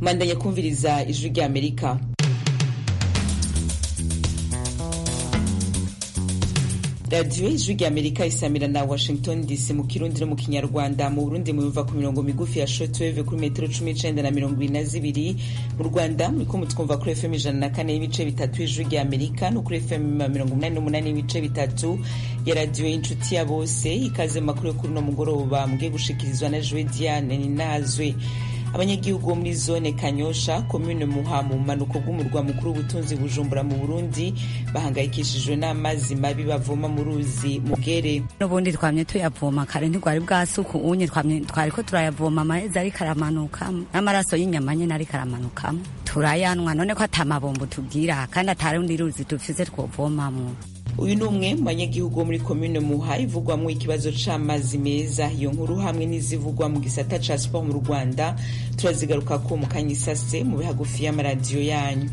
mandanya kumviriza ijwi rya amerika radiyo ijwi rya amerika isamira na washington dc mu kirundi no mu kinyarwanda mu burundi muyumva ku mirongo migufi ya shortwave kuri metero cumi n'icenda na mirongo ibiri na zibiri mu rwanda muriko mutwumva kuri fm ijana na kane y'ibice bitatu ijwi rya amerika no kuri fm mirongo umunani n'umunani y'ibice bitatu ya radiyo y'inshuti ya bose ikaze mu makuru yo kuri uno mugoroba mugiye gushikirizwa na jwe diane ninazwe abanyagihugu bo muri zone kanyosha komune muha mu bumanuko bw'umurwa mukuru w'ubutunzi bujumbura mu burundi bahangayikishijwe n'amazi mabi bavoma mu ruzi mugere n'ubundi twamye tuyavoma kare ntigwari bwasuku unye twariko turayavoma amahezi ariko aramanukamo n'amaraso y'inyama nyene ariko aramanukamo turayanwa none ko ata mabombo tubwira kandi atarundi ruzi dufise twovomamwo uyu ni umwe mu banyagihugu bo muri komine muha ivugwamwo ikibazo c'amazi meza iyo nkuru hamwe n'izivugwa mu gisata ca siporo mu rwanda turazigarukako mu kanyisase mu bihagufi y'amaradiyo yanyu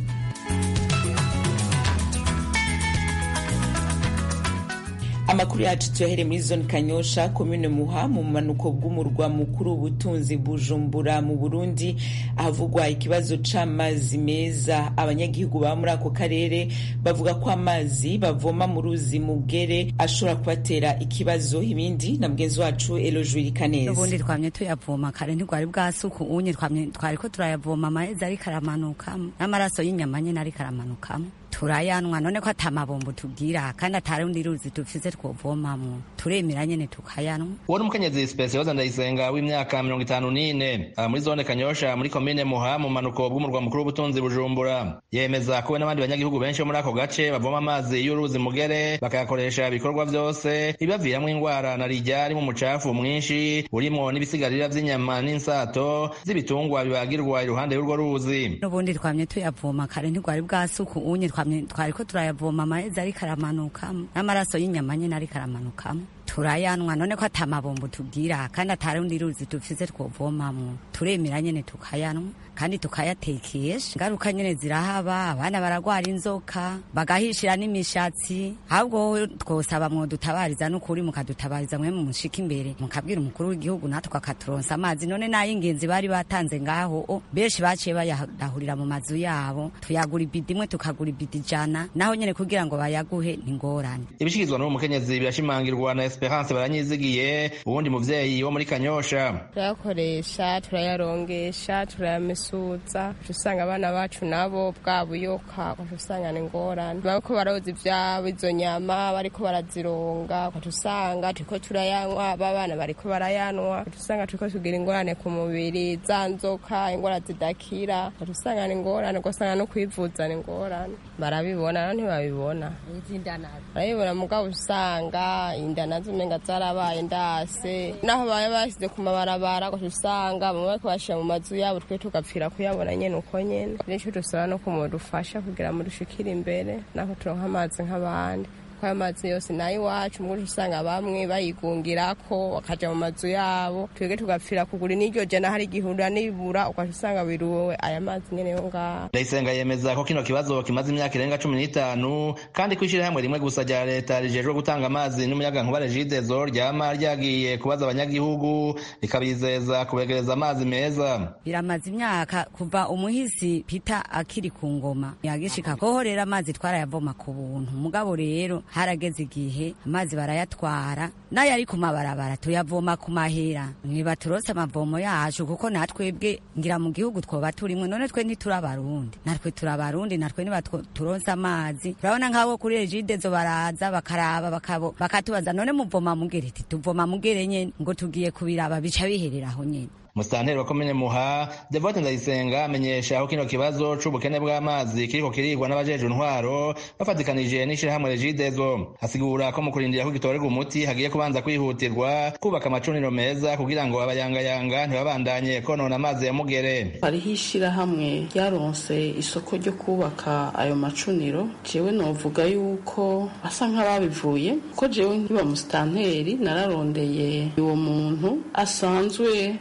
amakuru yacu tuyahere muri zone kanyosha komine muha mu manuko bw'umurwa mukuru w'ubutunzi bujumbura mu burundi ahavugwa ikibazo c'amazi meza abanyagihugu baba muri ako karere bavuga ko amazi bavoma mu ruzi mugere ashobora kubatera ikibazo ibindi na mugenzi wacu elojurika neza n'ubundi twamye tuyavoma kare ntigwari bwasuku unye twariko turayavoma amahezi ariko aramanukamo n'amaraso y'inyama nyene ariko aramanukamo turayanwa none ko ata mabombo tubwira kandi atarundi ruzi dufise twovomamwo turemera nyene tukayanwa uwo ni umukenyezi spesiyoza ndayisenga w'imyaka mirongo itanu n'ine muri zone kanyosha muri komine muha mu manuko bw'umurwa mukuru w'ubutunzi bujumbura yemeza ko we n'abandi banyagihugu benshi bo muri ako gace bavoma amazi y'uruzi mugere bakayakoresha ibikorwa vyose bibaviramwo ingwara na rijya ari mu mucafu mwinshi urimwo n'ibisigarira vy'inyama n'insato z'ibitungwa bibagirwa iruhande y'urwo ruzi n'ubundi twamye tuyavoma kare ntigwari bwasuku unye twariko turayavoma amahezi ariko aramanukamo n'amaraso y'inyama nyene ariko aramanukamo turayanwa none ko ata mabombo tubwira kandi atarundi ruzi dufise twovomamwo turemera nyene tukayanwa kandi tukayatekesha ingaruka nyene zirahaba abana baragwara inzoka bagahishira n'imishatsi ahubwo twosaba mwodutabariza n'ukuri mukadutabariza mwe mushika imbere mukabwira umukuru w'igihugu natwe akaturonsa amazi none n'ay'ingenzi bari batanze ngaho o benshi baciye bayadahurira mu mazu yabo tuyagura ibidi imwe tukagura ibidi ijana naho nyene kugira ngo bayaguhe ningorane ibishikirizwa n'uwo mukenyezi birashimangirwa na esperance baranyizigiye uwundi muvyeyi wo muri kanyosha turayakoresha turayarongesha turayamisuza usanga abana bacu nabo bwa buyoka usanga ni ingorane bariko baroza ivyabo izo nyama bariko barazironga usanga turiko turayanywa babana bariko barayanwa usanga turiko tugira ingorane ku mubiri za nzoka ingwara zidakira usanga ni ingorane ugasanga no kwivuza ni ingorane barabibona no ntibabibona barabibona mugabo usanga inda nazo umenga zarabaye ndase naho baba bashyize ku mabarabara usanga bamwe bariko bashira mu mazu yabo twe tugapfira kuyabona nyene uko nyene nico dusaba no kumudufasha kugira ngo dushikire imbere naho turonka amazi nk'abandi ayo mazi yose nayo iwacu muri usanga bamwe bayigungirako bakaja mu mazu yabo twebwe tugapfira kugura n'iryo jana hari igihurura n'ibura ukaca usanga biruwe aya mazi nyene yo ngaho ndayisenga yemeza ko kino kibazo kimaze imyaka irenga cumi n'itanu kandi ko ishirahamwe rimwe gusa rya leta rijejwe gutanga amazi n'umuyagankuba regidezo ryama ryagiye kubaza abanyagihugu rikabizeza kubegereza amazi meza biramaze imyaka kuva umuhisi pita akiri ku ngoma yagishika koho rero amazi twarayavoma ku buntu mugabo rero harageze igihe amazi barayatwara nayo ari ku mabarabara tuyavoma ku mahera ntibaturose amavomo yacu kuko natwebwe ngira mu gihugu twoba turimwe none twe ntituri abarundi natwe turi abarundi natwe ntibaturonse amazi urabona nk'abo kuri regidezo baraza bakaraba bakatubaza none muvoma mugere iti tuvoma mugere nyene ngo tugiye kubiraba bica biherera aho nyene musitanteri wa komine muha devote ndayisenga amenyesha aho kino kibazo c'ubukene bw'amazi kiriko kirigwa n'abajejwe intwaro bafatikanije n'ishirahamwe regidezo asigura ko mu kurindira ko gitorerwa umuti hagiye kubanza kwihutirwa kubaka amacuniro meza kugira ngo abayangayanga ntibabandanye konona amazi ya mugere hariho ishirahamwe ryaronse isoko ryo kubaka ayo macuniro jewe novuga yuko basa nk'ababivuye ko jewe nkiba musitanteri nararondeye uwo muntu asanzwe yaronse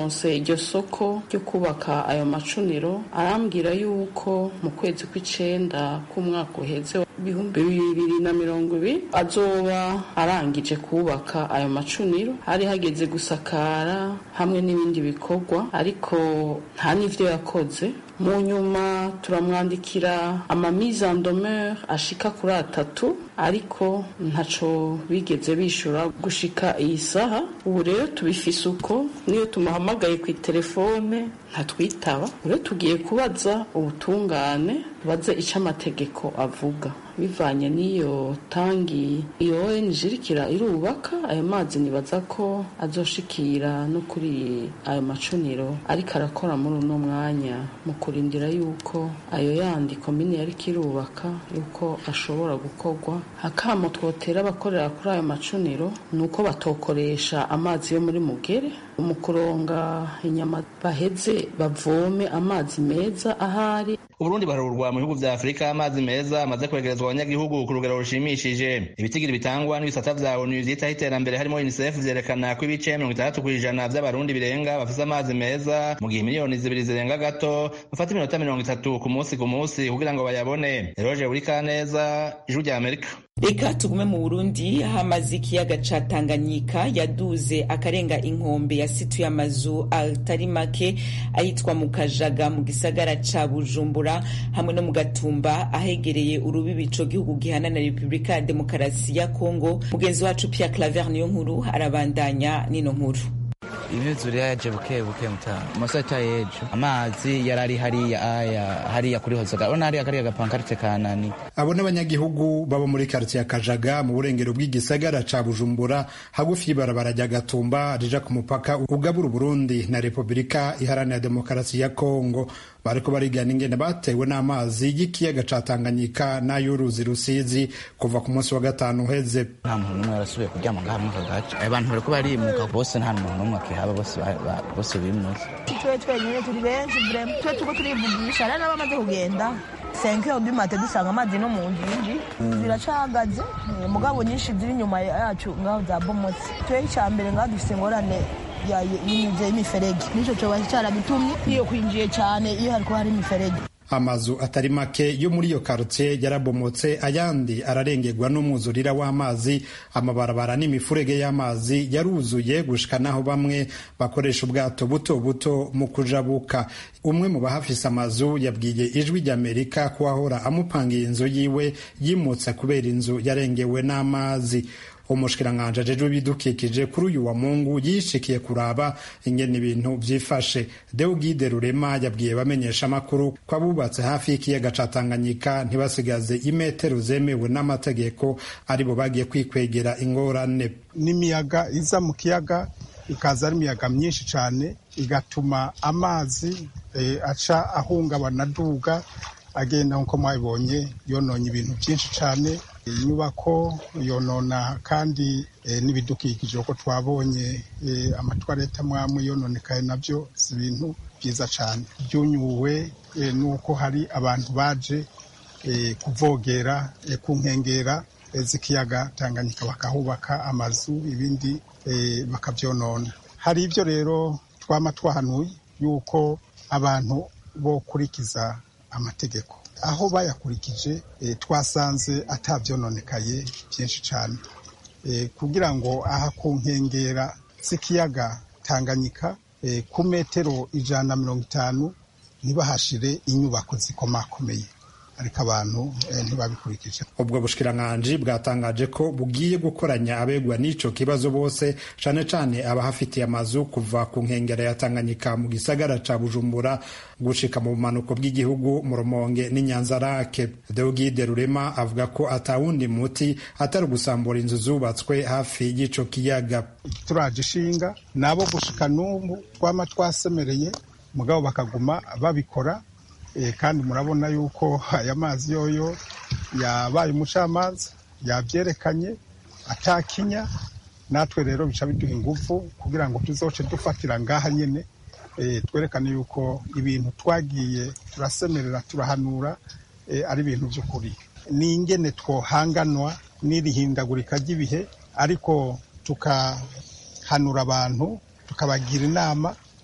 yaronse iryo soko ryo kubaka ayo macuniro arambwira yuko mu kwezi kw'icenda k'umwaka uheze ibihumbi bibiri na mirongo ibiri azoba arangije kubaka ayo macuniro hari hageze gusakara hamwe n'ibindi bikorwa ariko nta n'ivyo yakoze mu nyuma turamwandikira amamise en demeure ashika kuri atatu ariko ntaco bigeze bishura gushika iyi saha ubu rero tubifise uko niyo tumuhamagaye ku telefone ntatwitaba rero tugiye kubaza ubutungane baze ico amategeko avuga bivanye n'iyo tangi iyo ONG irikira irubaka ayo mazi nibaza ko azoshikira no kuri ayo macuniro ariko arakora muri uno mwanya mu kurindira yuko ayo yandi komine yariko irubaka yuko ashobora gukorwa hakamo twotera abakorera kuri ayo macuniro ni uko batokoresha amazi yo muri mugere mu kuronga inyama baheze bavome amazi meza ahari uburundi barurwa mu bihugu vya afurika amazi meza amaze kwegerezwa abanyagihugu ku rugero rushimishije ibitigiri bitangwa n'ibisata vya onu vyitaho iterambere harimo unicef vyerekana ko ibice mirongo itandatu kw'ijana vy'abarundi birenga bafise amazi meza mu gihe miliyoni zibiri zirenga gato bafata iminota mirongo itatu ku munsi ku munsi kugira ngo bayabone eroje buri kaneza ijwi rya amerika reka tugume mu burundi aho amazi y'ikiyaga ca tanganyika yaduze akarenga inkombe yasituye amazu atari make ahitwa mu kajaga mu gisagara ca bujumbura hamwe no mu gatumba ahegereye urubibi ico gihugu gihana na repubulika ya demokarasi ya kongo mugenzi wacu pierre claver niyo nkuru arabandanya n'ino nkuru imyuzure yaje buke buke mutanga amasata y'ejo amazi yari ari hariya aya hariya kuri hozaga urabona hariya kariya gapankarite ka nani abo n'abanyagihugu baba muri karitsiye kajaga mu burengero bw'igisagara ca bujumbura hagufi y'ibarabara rya gatumba rija ku mupaka ugabura uburundi na repubulika iharanira demokarasi ya kongo bariko barigana ingene batewe n'amazi y'ikiyaga ca tanganyika n'ay'uruzi rusizi kuva ku munsi wa gatanu uheze nta muntu n'umwe yarasubiye kuryama ngaha muri aka gace abantu bariko barimuka bose nta muntu n'umwe akihaba bose bose bimutse twe twenyine turi benshi vrema twe turiko turivugisha rero n'abamaze kugenda senke yo dumate dusanga amazi no mu njinji ziracagaze mugabo nyinshi ziri inyuma yacu ngaho zabomotse twe icya mbere ngaho dufise ingorane y'inyuze y'imiferege nico coba caragitumye iyo kwinjiye cyane iyo hariko hari imiferege amazu atari make yo muri iyo karitsiye yarabomotse ayandi ararengerwa n'umwuzurira w'amazi amabarabara n'imifurege y'amazi yaruzuye gushika naho bamwe bakoresha ubwato buto buto mu kujabuka umwe mu bahafise amazu yabwiye ijwi ry'amerika ko ahora amupangiye inzu yiwe yimutse kubera inzu yarengewe n'amazi umushikiranganji ajejwe ibidukikije kuri uyu wa mungu yishikiye kuraba ingene ibintu vyifashe deugide rurema yabwiye bamenyesha amakuru ko abubatse hafi y'ikiyaga ca tanganyika ntibasigaze imetero zemewe n'amategeko aribo bagiye kwikwegera ingorane n'imiyaga iza mu kiyaga ikaza ari imiyaga myinshi cane igatuma amazi e, aca ahungabana aduga agenda nk'uko mwabibonye yononye ibintu byinshi cane inyubako yonona kandi e, n'ibidukikije uko twabonye e, amatwareta mwamwe yononekaye navyo si ibintu byiza cane byunyuwe e, nuko hari abantu baje e, kuvogera e, ku nkengera e, z'ikiyaga Tanganyika bakahubaka amazu ibindi e, bakavyonona hari ibyo rero twama twahanuye yuko abantu bokurikiza amategeko aho bayakurikije e, twasanze atavyononekaye byinshi cyane e, kugira ngo aha ku nkengera z'ikiyaga Tanganyika e, ku metero ijana na mirongo itanu ntibahashire inyubako zikomakomeye ariko abantu ntibabikurikije ubwo bushikiranganji bwatangaje ko bugiye gukoranya abegwa n'ico kibazo bose cane cane abahafitiye amazu kuva ku nkengera ya Tanganyika mu gisagara ca Bujumbura gushika mu bumanuko bw'igihugu mu Rumonge n'Inyanzarake Deogide Rurema avuga ko atawundi muti atari gusambura inzu zubatswe hafi y'ico kiyaga turaje ishinga nabo gushika n'ubu twama twasemereye mugabo bakaguma babikora kandi murabona yuko aya mazi yoyo yabaye umucamanza yabyerekanye atakinya natwe rero bica biduha ingufu kugira ngo tuzoce dufatira ngaha nyine twerekane yuko ibintu twagiye turasemerera turahanura ari ibintu by'ukuri ni ingene twohanganwa n'irihindagurika ry'ibihe ariko tukahanura abantu tukabagira inama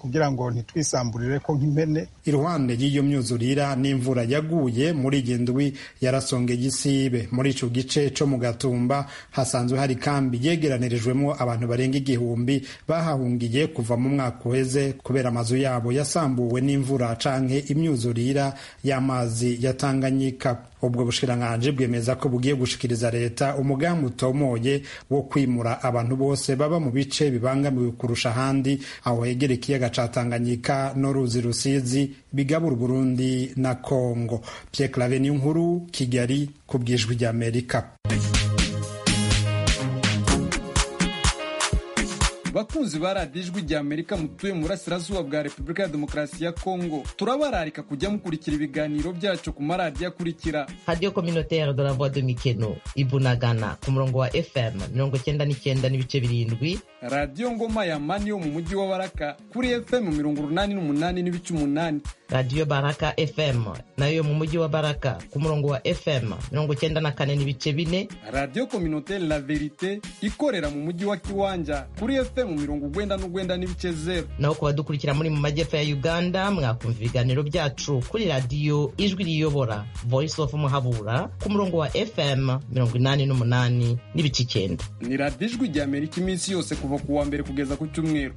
kugira ngo ntitwisamburire ko nk'impene iruhande y'iyo myuzurira n'imvura yaguye muri iyi ndwi yarasongeye isibe muri ico gice co mu gatumba hasanzwe hari kambi yegeranirijwemo abantu barenga igihumbi bahahungiye kuva mu mwaka uheze kubera amazu yabo yasambuwe n'imvura canke imyuzurira y'amazi ya Tanganyika ubwo bushikiranganji bwemeza ko bugiye gushikiriza leta umugambi utomoye wo kwimura abantu bose baba mu bice bibangamiwe kurusha ahandi aho hegera ikiyaga ca Tanganyika n'uruzi Rusizi bigabura Burundi na Kongo Pierre Claver nkuru Kigali ku bwijwi ry'Amerika bakunzi ba radiyo ijwi rya amerika mutuye mu burasirazuba bwa repubulika ya demokarasi ya kongo turabararika kujya mukurikira ibiganiro byacu ku maradiyo akurikira radiyo kominotere de la voix de mikeno ibunagana ku murongo wa fm mirongo cyenda n'icyenda n'ibice birindwi radiyo ngoma ya mani yo mu mujyi wa baraka kuri fm mirongo urunani n'umunani n'ibice umunani radiyo baraka fm nayo mu mujyi wa baraka ku murongo wa fm mirongo cyenda na kane n'ibice bine radiyo kominotere la verite ikorera mu mujyi wa kiwanja kuri fm mirongo ugwenda n'ugwenda n'ibice zero naho ku badukurikira muri mu majyepfo ya uganda mwakumva ibiganiro byacu kuri radiyo ijwi riyobora voice of muhabura ku murongo wa fm mirongo inani n'umunani n'ibice icyenda ni radiyo ijwi rya amerika iminsi yose kuva ku wa mbere kugeza ku cyumweru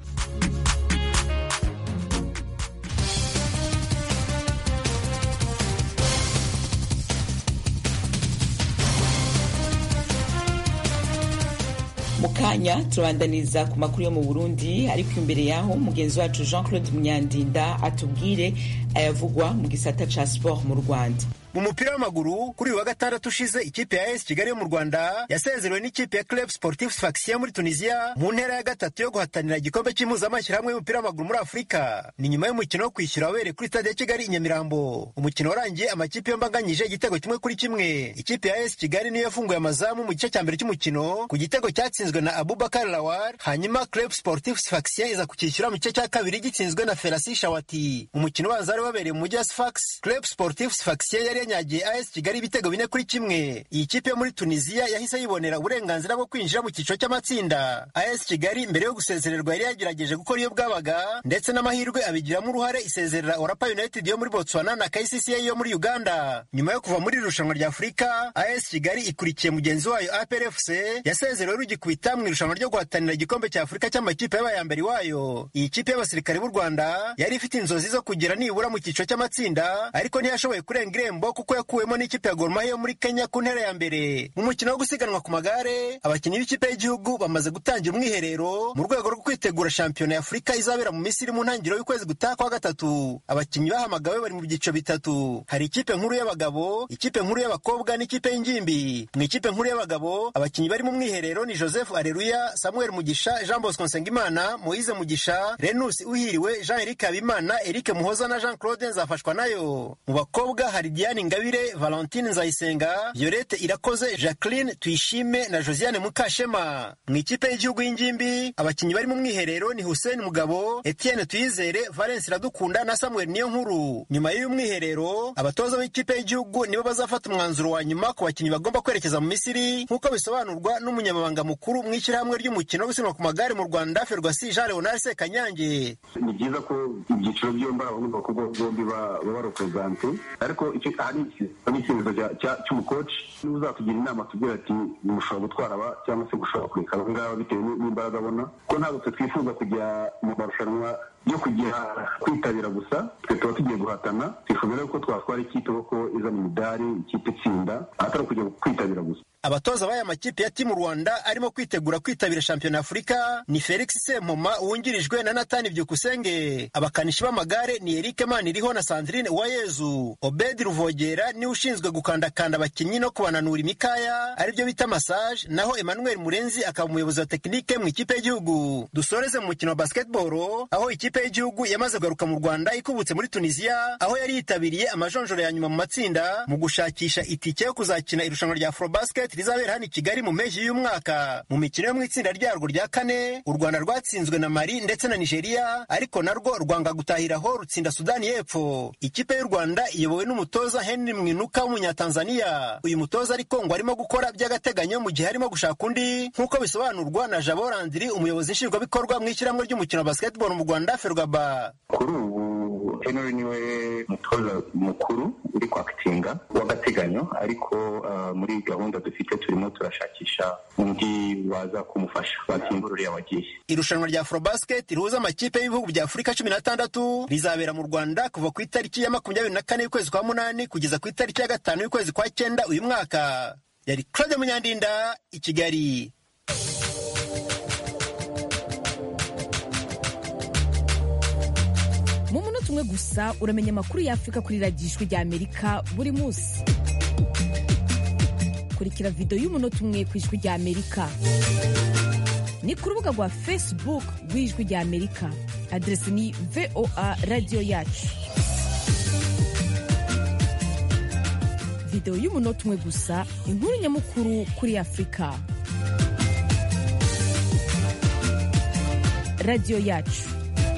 mu kanya turabandaniza ku makuru yo mu burundi ariko imbere yaho mugenzi wacu jean claude munyandinda atubwire ayavugwa mu gisata ca sport mu rwanda mu mupira w'amaguru kuri uyu wa gatandatu ushize ikipe ya AS Kigali yo mu Rwanda yasezerewe n'ikipe ya Club Sportif Sfaxien muri Tunisia mu ntera ya gatatu yo guhatanira igikombe cy'impuzamashyirahamwe y'umupira w'amaguru muri Afurika ni nyuma y'umukino wo kwishyura wabereye kuri stade ya Kigali i Nyamirambo umukino warangiye amakipe yombi anganyije igitego kimwe kuri kimwe ikipe ya AS Kigali niyo yafunguye amazamu mu gice cya mbere cy'umukino ku gitego cyatsinzwe na Abubakar Lawar hanyuma Club Sportif Sfaxien iza kukishyura mu gice cya kabiri gitsinzwe na Ferasi Shawati umukino ubanza wari wabereye mu mujyi wa Sfax Club Sportif Sfaxien yari yanyagiye AS Kigali ibitego bine kuri kimwe iyi kipe yo muri Tunisia yahise yibonera uburenganzira bwo kwinjira mu cyiciro cy'amatsinda AS Kigali mbere yo gusezererwa yari yagerageje gukora iyo bwabaga ndetse n'amahirwe abigiramo uruhare isezerera Orapa United yo muri Botswana na KCCA yo muri Uganda nyuma yo kuva muri irushanwa rya Afurika AS Kigali ikurikiye mugenzi wayo APR FC yasezerewe rugikubita mu irushanwa ryo guhatanira igikombe cya Afurika cy'amakipe y'abayambere wayo iyi kipe y'abasirikare b'u Rwanda yari ifite inzozi zo kugera nibura mu cyiciro cy'amatsinda ariko ntiyashoboye kurenga irembo kuko yakuwemo n'ikipe ya Gor Mahia yo muri Kenya ku ntera ya mbere mu mukino wo gusiganwa ku magare abakinnyi b'ikipe y'igihugu bamaze gutangira umwiherero mu rwego rwo kwitegura shampiyona ya Afurika izabera mu Misiri mu ntangiriro y'ukwezi gutaha kwa gatatu abakinnyi bahamagawe bari mu byiciro bitatu hari ikipe nkuru y'abagabo ikipe nkuru y'abakobwa n'ikipe y'ingimbi mu ikipe nkuru y'abagabo abakinnyi bari mu mwiherero ni Joseph Areruya Samuel Mugisha Jean Bosco Nsengimana Moise Mugisha Renus Uhiriwe Jean Eric Habimana Eric Muhoza na Jean Claude Nzafashwa nayo mu bakobwa hari Diane Ingabire Valentine Nzayisenga Violette Irakoze Jacqueline Tuyishime na Josiane Mukashema mu ikipe y'igihugu y'ingimbi abakinnyi bari mu mwiherero ni Hussein Mugabo Etienne Tuyizere Valence Iradukunda na Samuel Niyonkuru nyuma y'uyu mwiherero abatoza b'ikipe y'igihugu nibo bazafata umwanzuro wa nyuma ku bakinnyi bagomba kwerekeza mu Misiri nk'uko bisobanurwa n'umunyamabanga mukuru mu ishyirahamwe ry'umukino wo gusiganwa ku magare mu Rwanda Ferwasi Jean Leonard Sekanyange ni byiza ko ibyiciro byombi abahungu n'abakobwa bombi baba barepresente ariko icyo hari icyemezo cy'umukoci niba uzatugira inama tubwira ati mushobora gutwara aba cyangwa se gushobora kureka aba ngaba bitewe n'imbaraga abona ko ntabwo twe twifuza kujya mu marushanwa yo kujya kwitabira gusa twe tuba tugiye guhatana twifuza rero ko twatwara ikipe kuko izana imidari ikipe itsinda atari ukujya kwitabira gusa abatoza b'aya makipe ya timu rwanda arimo kwitegura kwitabira shampiyona ya afurika ni felix sempoma wungirijwe na natani byukusenge abakanishi b'amagare ni erike maniriho na sandrine uwayezu obedi ruvogera niwe ushinzwe gukandakanda abakinnyi no kubananura imikaya aribyo bita massage naho emmanuel murenzi akaba umuyobozi wa tekinike mu ikipe y'igihugu dusoreze mu mukino wa basketball aho ikipe y'igihugu yamaze kugaruka mu rwanda ikubutse muri tunisiya aho yari yitabiriye amajonjoro ya nyuma mu matsinda mu gushakisha itike yo kuzakina irushanwa rya afrobasket rizabera hano i Kigali mu mpeshyi y'umwaka mu mikino yo mu itsinda ryarwo rya kane u Rwanda rwatsinzwe na Mali ndetse na Nigeria ariko narwo rwanga gutahiraho rutsinda Sudani y'Epfo ikipe y'u Rwanda iyobowe n'umutoza Henry Mwinuka w'umunyatanzania uyu mutoza ariko ngo arimo gukora by'agateganyo mu gihe arimo gushaka undi nk'uko bisobanurwa na Jabo Landry umuyobozi nshingwabikorwa mu ishyirahamwe ry'umukino wa basketball mu Rwanda ferwaba kuri ubu henry niwe mutoza mukuru uri kwakitinga w'agateganyo ariko uh, muri gahunda dufite turimo turashakisha undi waza kumufasha wasimbura uriya wagiye irushanwa rya afrobasket rihuza amakipe y'ibihugu bya afurika cumi n'atandatu rizabera mu rwanda kuva ku itariki ya makumyabiri na kane y'ukwezi kwa munani kugeza ku itariki ya gatanu y'ukwezi kwa cyenda uyu mwaka yari claude munyandinda i kigali mu munota umwe gusa uramenya amakuru y'afurika kuri radiyo ijwi rya amerika buri munsi kurikira videwo y'umunota umwe ku ijwi rya amerika ni ku rubuga rwa facebook rw'ijwi rya amerika aderesi ni voa radiyo yacu videwo y'umunota umwe gusa inkuru nyamukuru kuri afurika radiyo yacu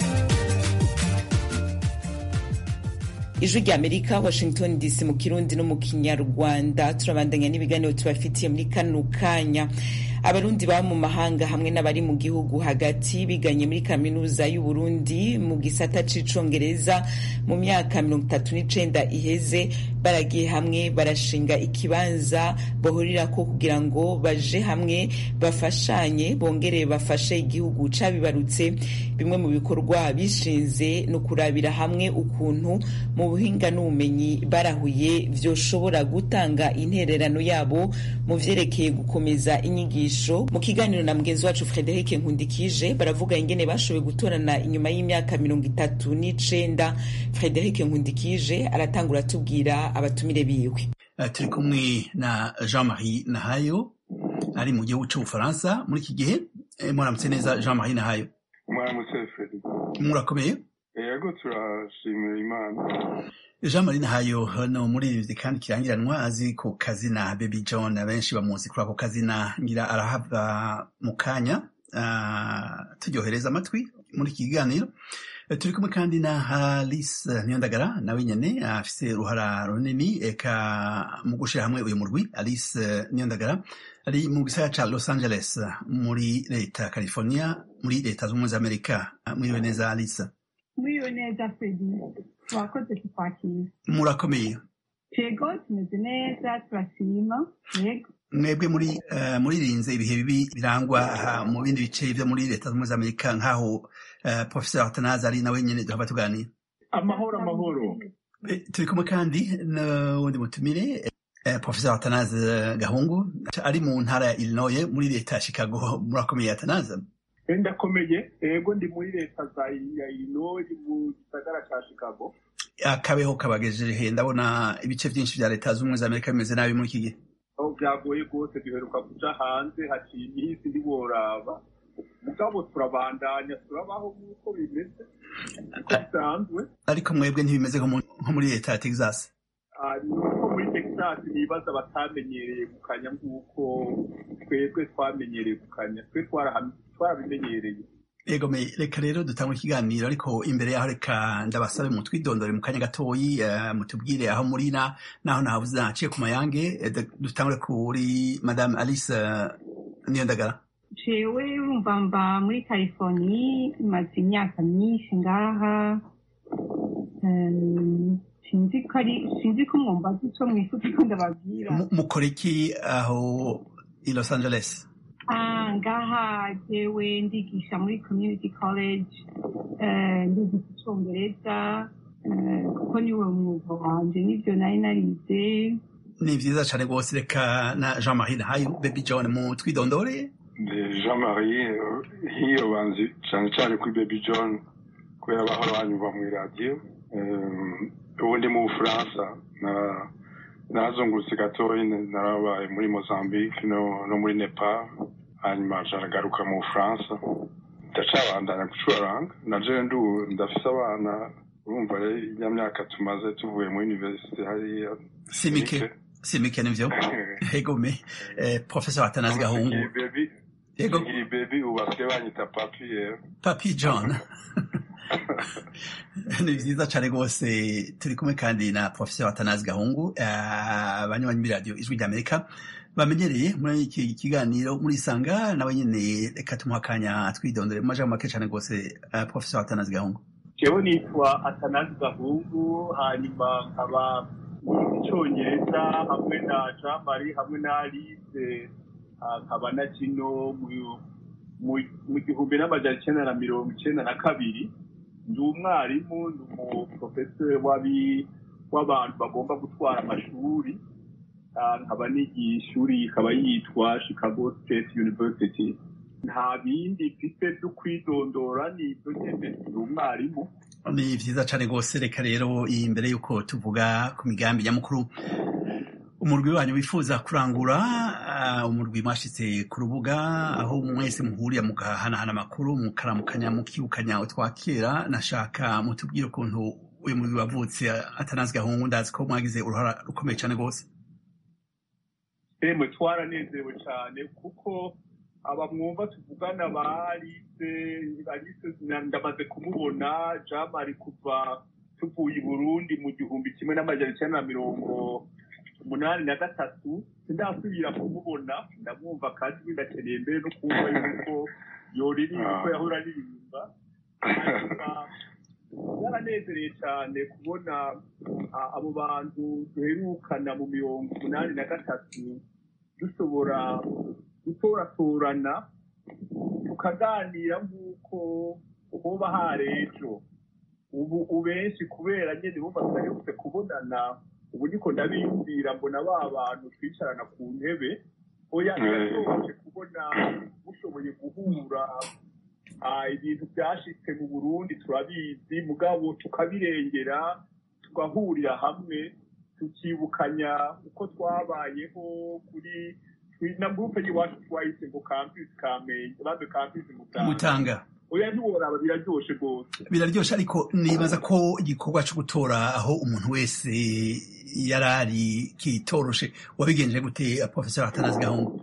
ijwi rya amerika washington dc mu kirundi no mu kinyarwanda turabandanya n'ibiganiro tubafitiye muri kano kanya abarundi baba mu mahanga hamwe n'abari mu gihugu hagati biganye muri kaminuza y'uburundi mu gisata c'icongereza mu myaka mirongo itatu n'icenda iheze baragiye hamwe barashinga ikibanza bahurirako kugira ngo baje hamwe bafashanye bongere bafashe igihugu cabibarutse bimwe mu bikorwa bishinze no kurabira hamwe ukuntu mu buhinga n'ubumenyi barahuye vyoshobora gutanga intererano yabo mu vyerekeye gukomeza inyigisho mu kiganiro na mugenzi wacu Frederic Nkundikije baravuga ingene bashoboye gutorana inyuma y'imyaka mirongo itatu n'icenda Frederic Nkundikije aratangura atubwira abatumire biwe turi kumwe na Jean Marie Nahayo ari mu gihugu c'ubufaransa muri iki gihe muramutse neza Jean Marie Nahayo mwaramutse Frederic murakomeye yego turashimira imana jean marie nahayo hano muri kandi kirangiranwa azi ku kazina baby john abenshi bamuzi kuri ako kazina ngira arahava mu kanya uh, turyohereza amatwi muri iki kiganiro turi kumwe kandi na Alice Niyondagara nawe nyene afise uruhara runini eka mu gushira hamwe uyu murwi Alice Niyondagara ari mu gisagara ca Los Angeles muri leta California muri leta z'ubumwe za Amerika mwiriwe neza Alice mwiriwe neza Fredi twakoze kukwakira murakomeye yego tumeze neza turashima yego mwebwe muri uh, muririnze ibihe bibi birangwa uh, mu bindi bice vyo muri leta z'ubumwe za amerika nk'aho uh, professeur atanazi ari nawe nyene duhava tuganira amahoro amahoro turi kumwe kandi n'uwundi mutumire professeur atanazi gahungu ari mu ntara ya illinois muri leta ya chicago murakomeye atanazi ndakomeye ego ndi muri leta za ya illinois mu gisagara ca chicago akabeho kabagejeje ndabona ibice vyinshi vya leta z'ubumwe za amerika bimeze nabi muri iki gihe aho byagoye rwose duheruka kuja hanze haciye iminsi ntiworaba mugabo turabandanya turabaho nk'uko bimeze uko bisanzwe ariko mwebwe ntibimeze nko muri leta ya texas nuko muri texas nibaza batamenyereye gukanya nk'uko twebwe twamenyereye gukanya twe twarabimenyereye ego me reka rero dutangwe ikiganiro ariko imbere yaho reka ndabasabe mu twidondore mu kanya gatoyi uh, mutubwire aho muri na naho nahavuze naciye ku mayange dutangure kuri madame alice uh, niyondagara jewe urumva mba muri californie maze imyaka myinshi ngaha sinzi ko ari sinzi ko mwumva ico mwifuza ko ndababwira mukora iki aho i los angeles ngaha jewe ndigisha muri community college ndigisha icongereza kuko niwe mwuga wanje nivyo nari narize ni vyiza cane rwose reka na jean marie nahayo baby john mu twidondore jean marie hiyo banzi cane cane kuri baby john kubera bahora banyumva mw'iradiyo ubu ndi mu bufaransa narazungurutse gatoyi narabaye muri mozambique no muri nepal hanyuma aragaruka mu bufaransa ndacabandanya gucuraranga naje ndafise abana urumva ya myaka tumaze tuvuye muri universite hariya simike simike nivyo egome professor atanazi gahungu yego ngiri baby ubu basigaye banyita papi rero papi john ni vyiza cane rwose turi kumwe kandi na professeur atanazi gahungu abanywanyi b'iradiyo ijwi ry'amerika bamenyereye muri iki kiganiro muri sanga nawe nyene reka tumuha akanya twidondore mu majambo make cane rwose uh, professor atanazi gahungu jewe nitwa atanazi gahungu hanyuma nkaba icongereza hamwe na jean marie hamwe na alice nkaba na kino mu gihumbi n'amajana icenda na mirongo icenda na kabiri ndi umwarimu ndi umuprofesori w'abantu bagomba gutwara amashuri nkaba nigiye ishuri ikaba yitwa chicago state university nta bindi mfite byo kwidondora ni ibyo nyine ndi umwarimu ni vyiza cane rwose reka rero imbere y'uko tuvuga ku migambi nyamukuru umurwi wanyu wifuza kurangura uh, umurwi mwashitse ku rubuga aho mwese muhurira mugahanahana amakuru mukaramukanya mukibukanya utwakera nashaka mutubwire ukuntu uyu murwi wavutse atanazi gahungu ndazi ko mwagize uruhara rukomeye cane rwose emwe twaranezerewe cyane kuko aba mwumva tuvugana ba alice alice ndamaze kumubona jamari kuva tuvuye i burundi mu gihumbi kimwe n'amajana icyenda na mirongo umunani na gatatu sindasubira kumubona ndamwumva kandi ndakeneye mbere no kumva yuko yoririmba uko yahora aririmba byaranezereye cyane kubona abo bantu duherukana mu mirongo umunani na gatatu dushobora gutoratorana tukaganira nk'uko hoba hari ejo ubu benshi kubera nyine bumva tudaherutse kubonana ubu niko ndabiyumvira mbona ba bantu twicarana ku ntebe oya birashoboje kubona mushoboye guhura ibintu byashitse mu burundi turabizi mugabo tukabirengera tugahurira hamwe tukibukanya uko twabayeho kuri na gurupe y'iwacu twahise ngo kampisi kamenge baze kampisi mutanga oya ntiworaba biraryoshe rwose biraryoshe ariko nibaza ko igikorwa cyo gutora aho umuntu wese yari ari kitoroshe wabigenje gute professor atanazi gahungu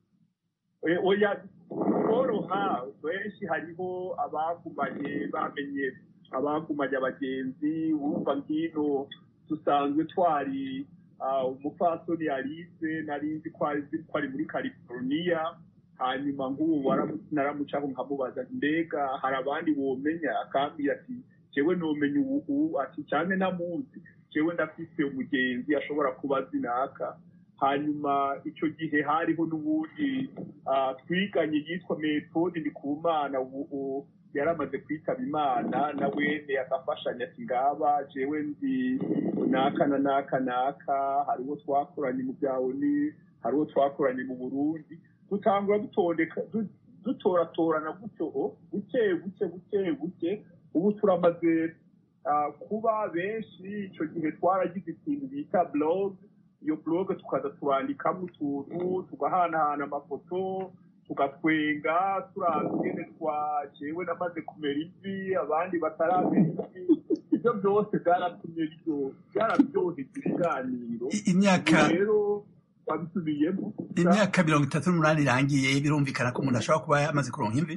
oya koroha benshi hariho abagumanye bamenye abagumanye abagenzi wumva ngino dusanzwe twari umupfasoni alice nari nzi ko ari muri california hanyuma nk'ubu naramucaho nkamubaza mbega hari abandi womenya akambwira ati jewe nomenya ubu ati cyane namuzi jewe ndafise umugenzi ashobora kuba azi naka hanyuma icyo gihe hariho n'ubundi twiganye yitwa metode ndi ku mana ubu yaramaze kwitaba imana na wene agafashanya ati ngaba jewe nzi naka na naka naka hariho twakoranye mu byawe ni hariho twakoranye mu burundi dutangura dutondeka dutoratorana gutyo buke buke buke buke ubu turamaze kuba benshi icyo gihe twaragize ikintu bita blog iyo blog tukaza turandikamo utuntu tugahanahana amafoto tugatwenga turabwene twajewe namaze kumera ivi abandi bataramera ivi ibyo byose byaratumye byarabyoheza ibiganiro imyaka rero babisubiyemo imyaka mirongo itatu n'umunani irangiye birumvikana ko umuntu ashobora kuba yamaze kuronka imvi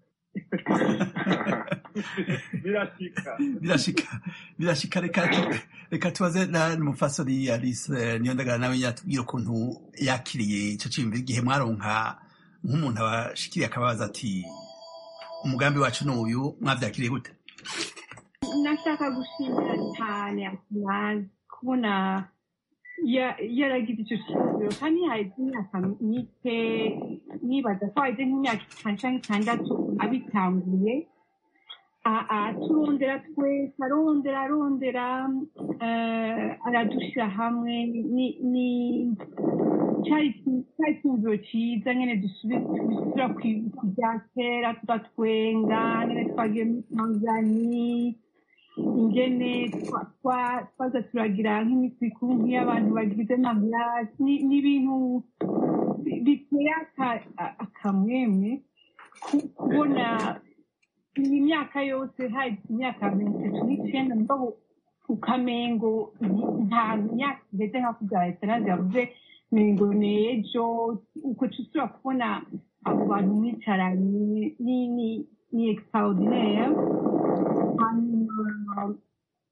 birashika birashika birashika reka reka tubaze n'umufasori alice niyo ndagara nawe yatubwira ukuntu yakiriye ico ciyumviro igihe mwaronka nk'umuntu abashikiriye akababaza ati umugambi wacu ni uyu mwavyakiriye gute nashaka gushimira cyane akumazi kubona yaragize icyo kibazo kandi haheze imyaka mike nibaza ko haheze nk'imyaka itanu cyangwa itandatu abitanguye turondera twese arondera arondera aradushyira hamwe ni cyari icyumviro cyiza nyine dusubira ku bya kera tugatwenga nyine twagiye muri tanzania ingene twaza turagira nk'iminsi mikuru nk'iy'abantu bagize amagirasi ni ibintu biteye akamwemwe kubona iyi myaka yose hari imyaka mirongo itatu n'icyenda mugabo ukamengo nta myaka igeze nka kubya esanasi yavuze mengo ni ejo uko tusubira kubona abo bantu mwicaranye ni extraordinaire hanyuma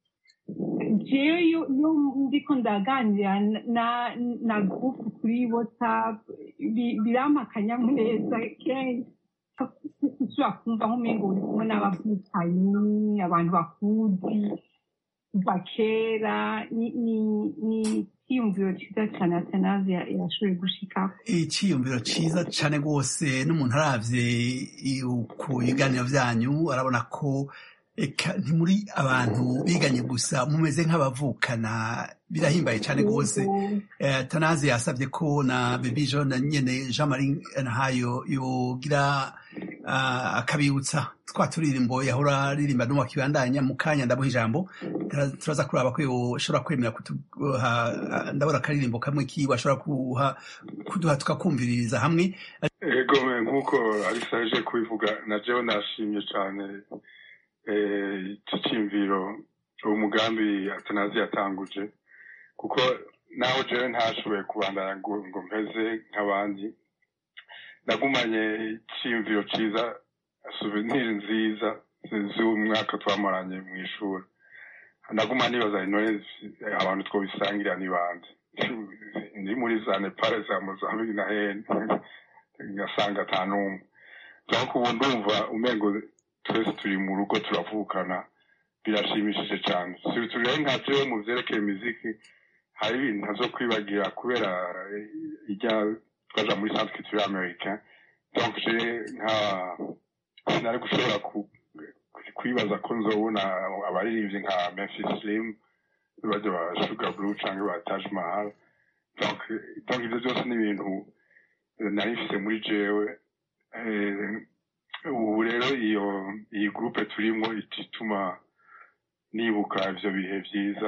jewe iyo iyo ndiko ndaganira na na gurupu kuri whatsapp bi- birampa akanyamuneza kenshi ushobora kumva nk'umengo uri kumwe n'abavukanyi abantu bakuzi kuva kera ni ni- ni icyiyumviro cyiza cyane atanazi yashoboye gushikako icyiyumviro cyiza cyane rwose n'umuntu aravye i- ku biganiro byanyu arabona ko eka ntimuri abantu biganye gusa mumeze nk'abavukana birahimbaye cyane rwose Eh, tanazi yasabye ko na bebi jo na nyene jean marie nahayo yogira ah, akabibutsa twa turirimbo yahora aririmba n'uwa kibandanya mu kanya ndabuha ijambo Tara- turaza kuraba ko yoshobora kwemera kuduha ah, ndabona akaririmbo kamwe kiwe ashobora kuha kuduha tukakumviririza hamwe ego me nk'uko alisa aje kubivuga na jewe nashimye cyane eh, iki cyiyumviro uwo mugambi atanazi yatanguje kuko naho jewe ntashoboye kubandanya ngo ngo mpeze nk'abandi nagumanye icyiyumviro cyiza souvenir nziza z'umwaka twamaranye mu ishuri naguma nibaza intore abantu twobisangirira ni bande ndi muri za nepal za mozambique na hene ngasanga ata n'umwe donc ubu ndumva umengo twese turi mu rugo turavukana birashimishije cyane surtout rero nka jewe mu vyerekeye muziki hari ibintu ntazo kwibagira kubera eh, ijya twaja muri centre culturel américain donc je nka sinari gushobora ku- kwibaza ko nzobona abaririmbyi nka memphis slim bajya ba sugar blue canke ba taj mahal donc donc ivyo byose ni ibintu nari mfise muri jewe Eh, ubu rero iyo iyi groupe turimo ituma nibuka ivyo bihe vyiza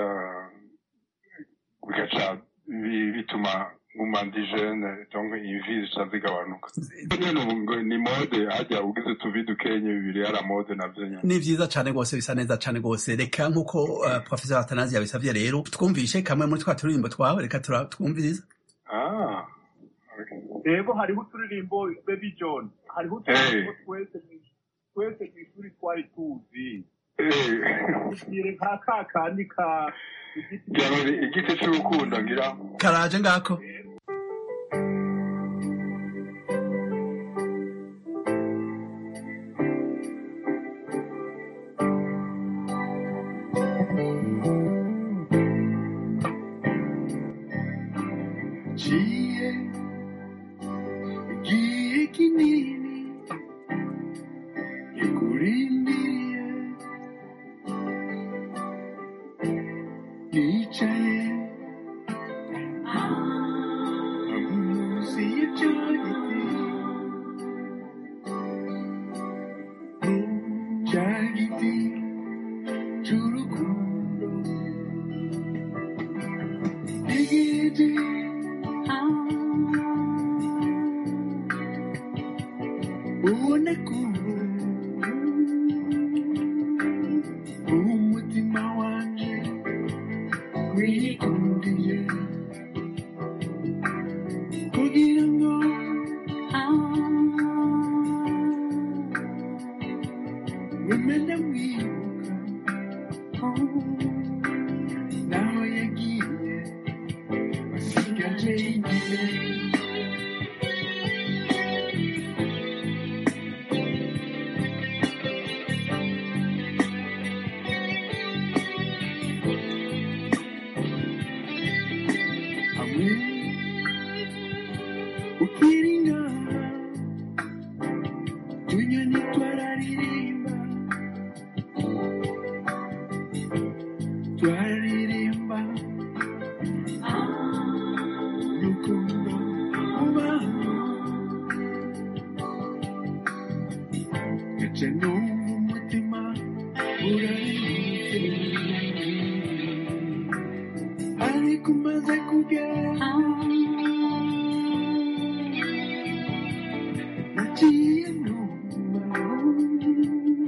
bigaca bi- bituma nguma ndi jeune donc imvi zica zigabanuka nyene ubu ngo ni mode hajya ugize utuvi dukenye bibiri yara mode navyo nyene ni vyiza cane rwose bisa neza cane rwose reka nk'uko uh, professor atanazi yabisavye rero twumvishe kamwe muri twa turirimbo twawe reka tura- twumvirize ah rero hariho uturirimbo baby john hariho uturirimbo twese mu- twese mu ishuri twari tuzi tugire nka ka kandi ka igiti c'urukundo ngira karaje ngako Giye, giye kinini, yakurindiye, nicaye, munsi y'icyo giti, cya giti cy'urukundo, igiti ubone ko umutima wanje wikundiye kugira ngo wemene mwibuka naho yagiye asigaje igihe hamwe ukiri ngaha tunyoni twararirimba twararirimba rukundo ubaho gace numva umutima uraririmba ariko umaze kugera nagiye numva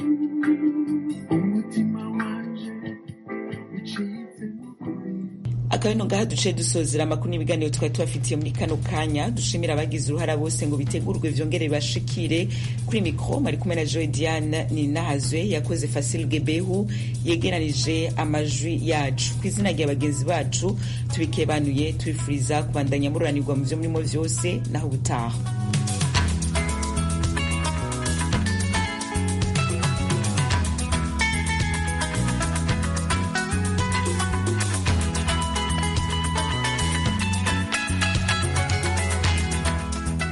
umutima wanje ucitse akaba ino ngaha duce dusozera amakuru n'ibiganiro twari tubafitiye muri kano kanya dushimira abagize uruhara bose ngo bitegurwe vyongere bibashikire kuri mikro mari kumwe na joy diane ninahazwe yakoze fasil gebehu yegeranije amajwi yacu ku izina rya bagenzi bacu tubikebanuye tubifuriza kubandanya mururanirwa mu vyo murimo vyose naho ubutaha